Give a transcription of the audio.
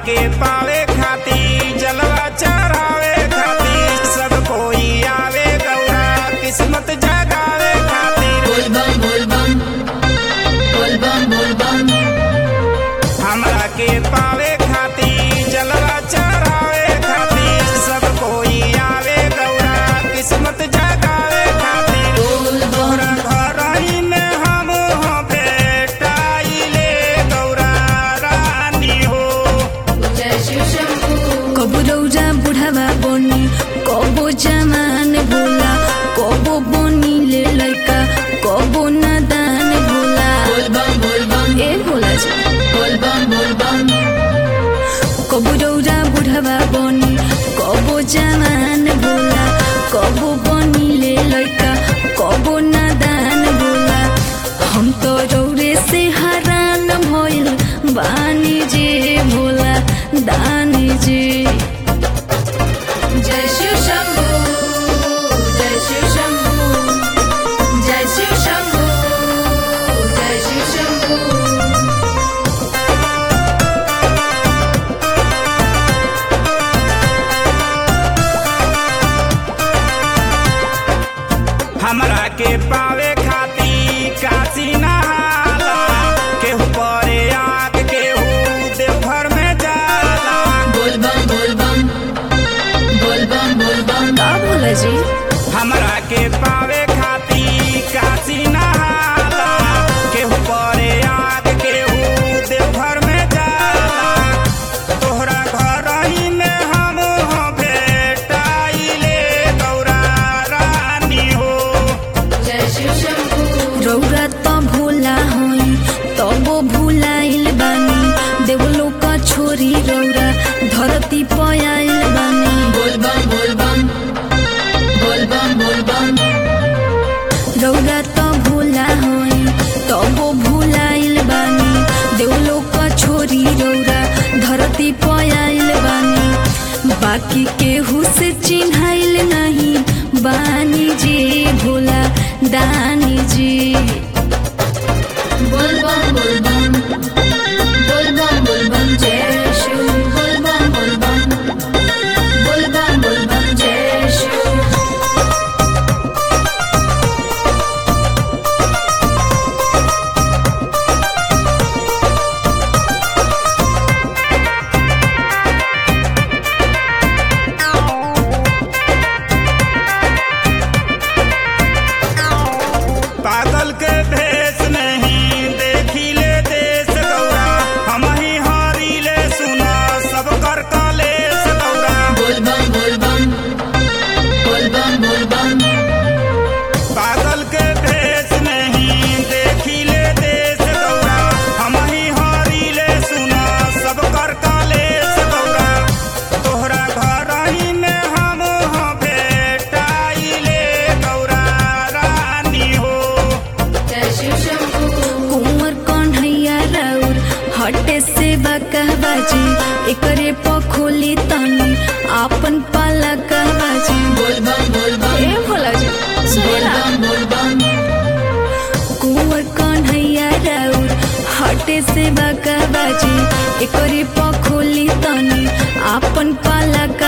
के पावे खाती जलवा चढ़ावे खाती सब कोई आवे गौरा किस्मत जगावे खातिर बोल बम बोल बम बोल बम बोल बम हमरा के पावे खाती जलवा चढ़ावे खाती सब कोई आवे गौरा किस्मत जगावे खातिर बोल बम तोरा घरही में हम हो बेटाइले गौरा रानी हो जय शिव शंभू कबो रौजा बुढ़ावा बनी कबो जमान भोला कबो बनी ले लड़का कबो नादान भोला बोल बम बोल बम ए भोला जी बोल बम बोल बम कबो रौजा बुढ़ावा बनी कबो जमान भोला कबो बनी ले लड़का कबो नादान भोला हम तो रौरे से हरान भइल बानी जे भोला दानी जी जय शिव शंभू जय शिव शंभू जय शिव शंभू जय शिव शंभू हमरा के पावे खाती काशी नहाला केहू परे आग केहू देवघर में जाला बोल बम बोल बम बोल बम बोल बम का भोला जी हमरा के पावे खाती काशी नहाला केहू परे आग केहू देवघर में जाला तोहरा घर ही में हम हो बेटाइले गौरा रानी हो जय शिव शंभू रौरा त भोला हई तबो भुलाइल बानी देवलो का छोरी रौरा धरती पयाइल बानी बोल बम बोल बम बोल बम बोल बम रौरा त भोला हई तबो भुलाइल बानी देवलो का छोरी रौरा धरती पयाइल बानी बाकी केहू से चिन्हाइल नहीं बानी जी भोला दानी जी बोल बम बोल बम बोल बम बोल बम जय शिव बोल बम बोल बम बोल बम बोल बम जय शिव पागल के भेष नहीं देखी ले देश गौरा हम ही हारी ले सुना सब कर कलेश गौरा बोल बम बोल बम बोल बम बोल बम पागल के भेष नहीं देखी ले देश गौरा हम ही हारी ले सुना सब कर कलेश गौरा तोहरा घर ही में हम हो बेटाइले गौरा रानी हो जय शिव शंभू कुंवर कन्हैया राउर हटे से बकहबाजी एकरे पखोली तनी आपन पाला कहबाजी बोल बम बोल बम ए भोला जी बोल बम बोल बम कुंवर कन्हैया राउर हटे से बकहबाजी एकरे पखोली तनी आपन पाला